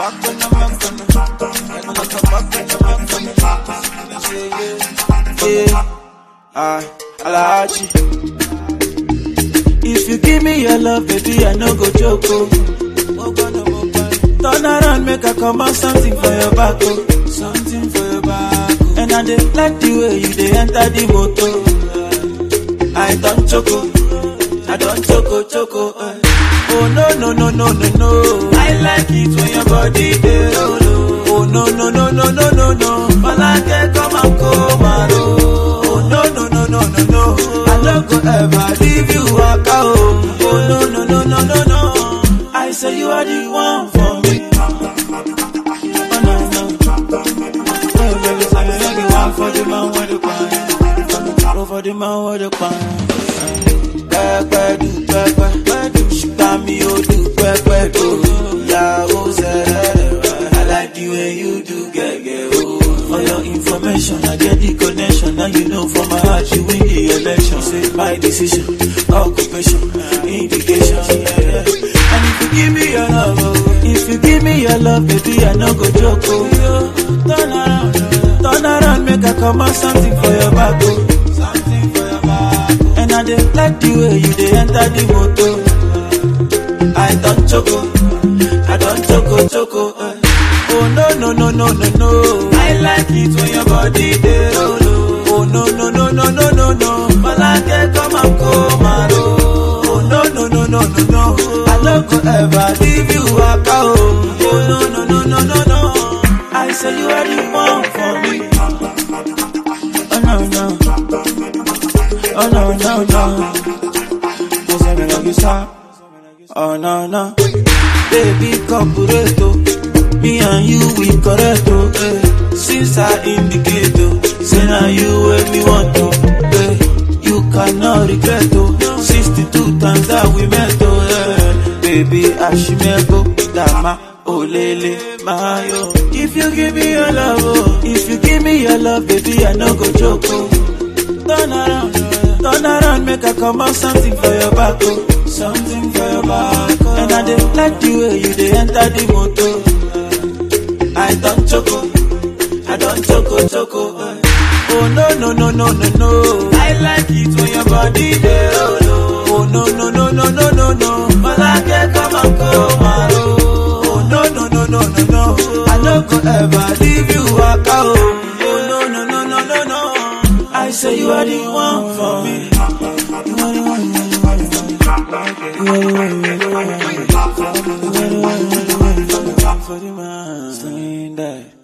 back on the back on the. And like a back on the back on the. Yeah, yeah. I, Alachi. If you give me your love, baby, I no go joke. Oh. Turn around, make I come out something for your back. Oh. Something for your back. Oh. And I dey like the way you dey enter the motor. I don't choco, I don't choco choco. eh. Oh no no no no no no. I like it when your body dey roll. oh. Oh no no no no no no no. Malake come and come and roll. Oh no no no no no no. I no go ever leave you waka oh. Oh no no no no no no. I say you are the one for me. Oh no no. Oh baby, say you are the one for the man with the pan. Oh for the man with the pan. Pẹ́pẹ́ du pẹ́pẹ́, ṣùgbọ́n mi ò du pẹ́pẹ́ tó. Ìyàwó sẹ́rẹ̀, I like the way you do gẹ́gẹ́ o. For your information, I get the connection. Now you know for my heart, you win the election. Say my decision, occupation, indication. Yeah, yeah. And if you give me your love, oh, if you give me your love, baby, I no go joke. Oh, yo, turn around, turn around, make I come out something for your back. Oh. Something for your back. Oh. And I dey like the way you dey enter the motor. I don't choco, I don't choco choco. eh. Oh no no no no no no. I like it when your body dey roll. oh. Oh no no no no no no no. Malake come and come and roll. Oh no no no no no no. I no go ever leave you waka oh. Oh no no no no no no. I say you are the one for me. Oh no no. Oh no no no. You say me like you stop. Oh no no, baby corporato, me and you we correct oh. Eh. Since I indicate oh, say now you where me want to. Eh. You cannot regret oh. Sixty-two times that we met oh. Eh. Baby Ashimego, Dama, Olele, Mayo. If you give me your love oh, if you give me your love, baby I no go joke oh. Turn around, turn around, make I come out something for your back, oh. Something for your back, oh. And I dey like the way you dey enter the motor. I don't choco, I don't choco choco. eh. Oh no no no no no no. I like it when your body dey roll. oh. Oh no no no no no no no. Malake come and come and roll. Oh no no no no no no. I no go ever leave you waka oh. Oh no no no no no no. I say you are the one for me. You are the one, you are the one, you are the one. You are the one, you are the one. You are the one, you are the one. You are the one for the man. Sling that.